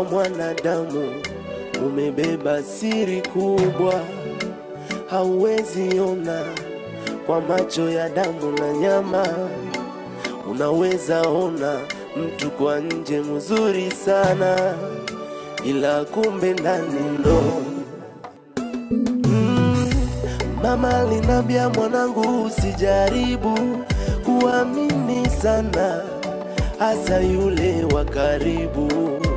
mwanadamu umebeba siri kubwa, hauwezi ona kwa macho ya damu na nyama. Unaweza ona mtu kwa nje mzuri sana, ila kumbe ndani ndo mm. Mama alinambia mwanangu, usijaribu kuamini sana, hasa yule wa karibu.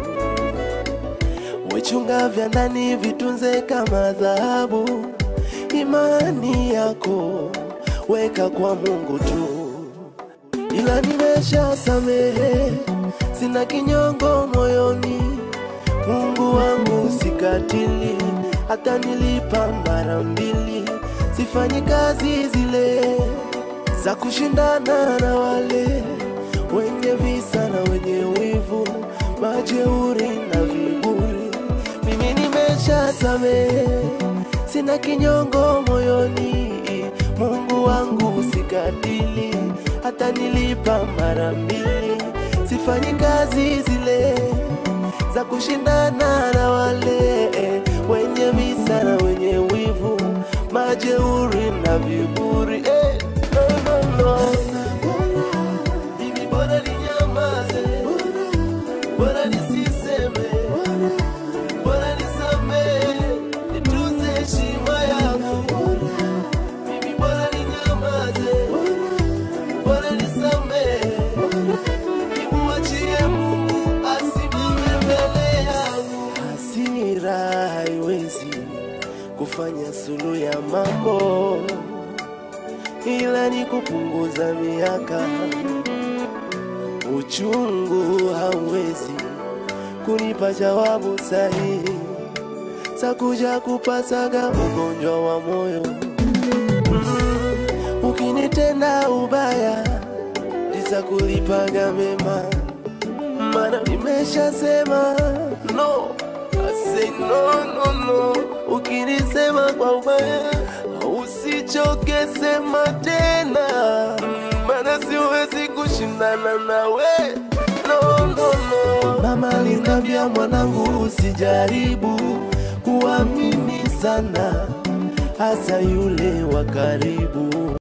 Wechunga vya ndani vitunze kama dhahabu, imani yako weka kwa Mungu tu ila nimesha samehe, sina kinyongo moyoni. Mungu wangu sikatili, hata nilipa mara mbili. Sifanyi kazi zile za kushindana na wale wenye visa na wenye wivu, majeuri na viburi. Mimi nimesha samehe, sina kinyongo moyoni. Mungu wangu sikatili, hata nilipa mara mbili. Sifanyi kazi zile za kushindana na wale wenye visa na wenye wivu, majeuri na viburi. Eh, no, no, no. Mimi bora ninyamaze, bora nisiseme, bora nisamehe, nitunze heshima yangu. Mimi bora ninyamaze, bora nisamehe, nimuachie Mungu asimame mbele yangu. Hasira haiwezi kufanya suluhu ya mambo, ila ni kupunguza miaka. Uchungu hauwezi kunipa jawabu sahihi za kuja kupasaga ugonjwa wa moyo. Mm, ukinitenda ubaya ndiza kulipaga mema, mana nimeshasema no. I say no, no, no. Ukinisema kwa ubaya usichoke sema tena, Mm, mana siwezi kushindana nawe no, no, no. Mama alinambia mwanangu, usijaribu kuamini sana, hasa yule wa karibu.